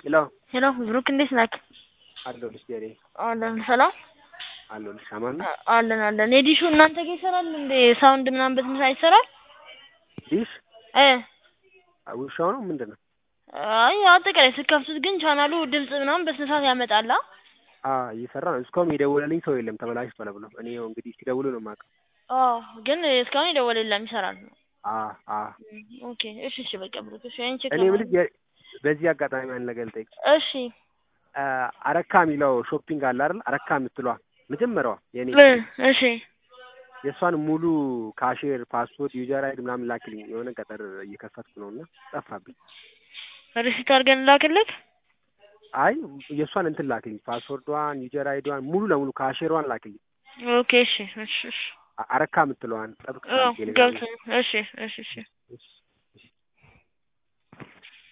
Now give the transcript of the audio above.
ሄሎ ሄሎ ብሩክ እንዴት ነህ? አለሁልሽ ጀሬ አለን ሰላም አለሁልሽ አማን ነው አ- አለን አለን። የዲሹ እናንተ ጋር ይሰራል እንዴ? ሳውንድ ምናምን በስንት ሰዓት ይሰራል? ዲሽ እ ውሻው ነው ምንድን ነው? አይ አጠቃላይ ስከፍቱት ግን ቻናሉ ድምጽ ምናምን በስንት ሰዓት ያመጣላ? አ እየሰራ ነው። እስካሁን የደወለልኝ ሰው የለም ተበላሽቷል ብሎ እኔ ያው እንግዲህ ሲደውሉ ነው የማውቀው። አዎ ግን እስካሁን የደወለ የለም ይሰራል። አ አ ኦኬ እሺ እሺ በቃ ብሩክ እሺ አይን ቼክ እኔ የምልሽ የ- በዚህ አጋጣሚ አንድ ነገር ልጠይቅ። እሺ አ አረካ የሚለው ሾፒንግ አለ አይደል? አረካ የምትለዋ መጀመሪያዋ የኔ እ እሺ የእሷን ሙሉ ካሼር ፓስፖርት ዩዘር አይዲ ምናምን ላክልኝ። የሆነ ገጠር እየከፈትኩ ነው እና ጠፋብኝ። ሪሲት አድርገን ላክልክ። አይ የእሷን እንትን ላክልኝ፣ ፓስወርዷን ዩዘር አይዲዋን ሙሉ ለሙሉ ካሼሯን ላክልኝ። ኦኬ እሺ እሺ እሺ አ- አረካ የምትለዋን ጠብቅ አዎ ገብቶ እሺ እሺ እሺ